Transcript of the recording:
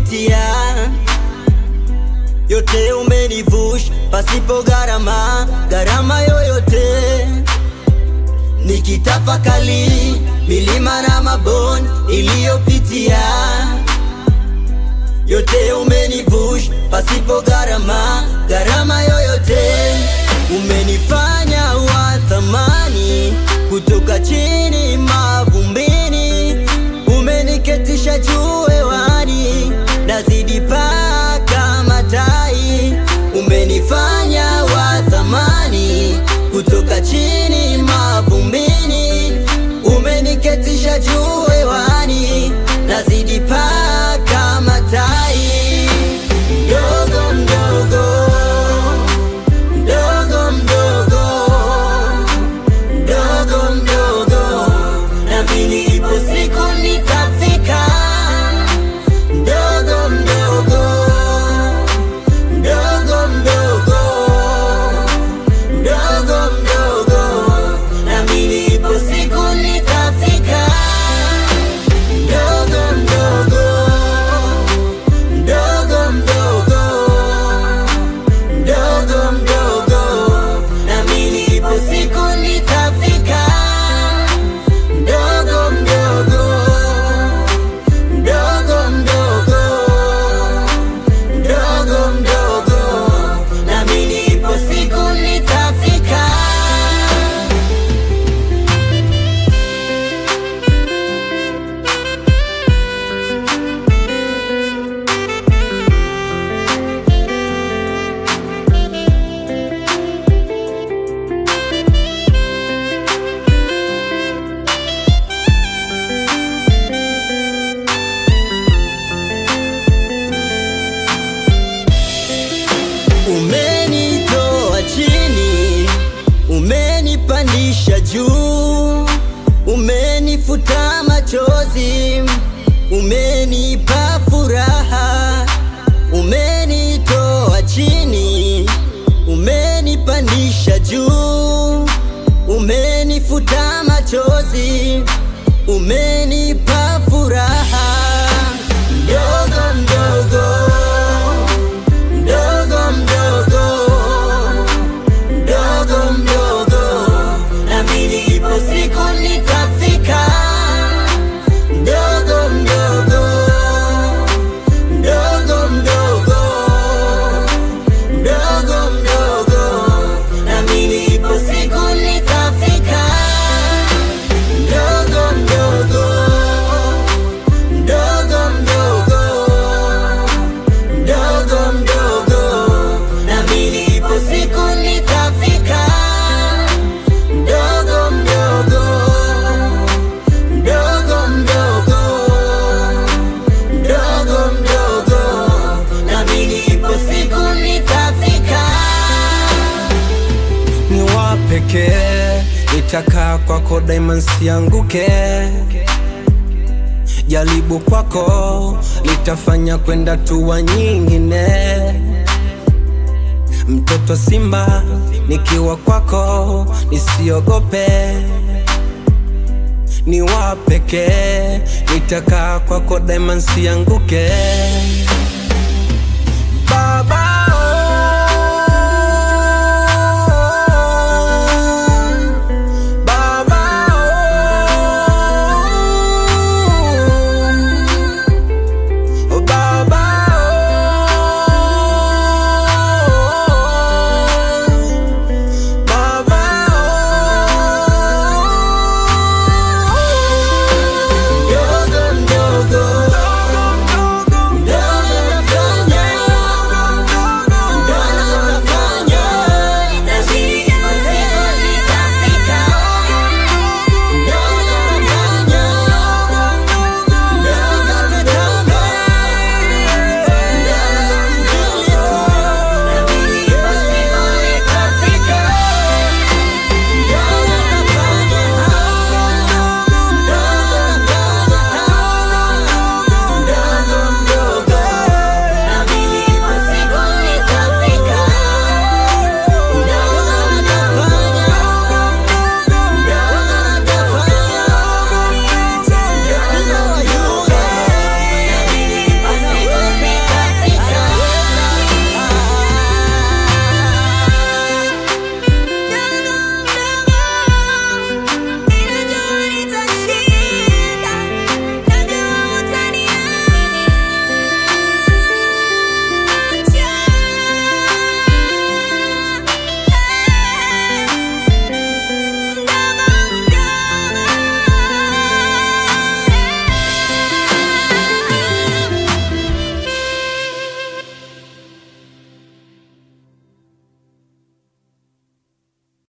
niliyopitia yote umenivusha pasipo gharama, gharama yoyote. Nikitafakali milima na mabonde iliyopitia, yote umenivusha pasipo gharama, gharama yoyote. Umenifanya wa thamani kutoka chini mavumbini, umeniketisha juu hewani, nazidi paka matai. Umenifanya wa thamani kutoka chini mavumbini, umeniketisha juu hewani, nazidi paka matai. Mdogo mdogo mdogo mdogo mdogo mdogo, nami ipo siku nitafika. Mdogo mdogo mdogo mdogo mdogo mdogo, nami ipo siku nitafika. Mdogo mdogo mdogo mdogo mdogo mdogo, nami nipo siku nitafika. Mdogo mdogo mdogo mdogo mdogo mdogo, nami nipo siku nitafika. Umenitoa chini, umenipandisha juu, umenifuta machozi, umenipa furaha. Umenitoa chini, umenipandisha juu, umenifuta machozi, umenipa furaha. Mdogo mdogo mdogo mdogo mdogo mdogo, nami nipo siku nitafika. Mdogo mdogo mdogo mdogo mdogo mdogo, nami nipo siku nitafika. Mdogo mdogo mdogo mdogo mdogo mdogo, nami nipo siku nitafika. Mdogo mdogo mdogo mdogo mdogo mdogo, nami nipo siku nitafika. ni wa pekee, nitakaa kwako daima nsianguke. Jaribu kwako litafanya kwenda tuwa nyingine. Mtoto simba nikiwa kwako nisiogope, ni wa pekee, nitakaa kwako daima nsianguke.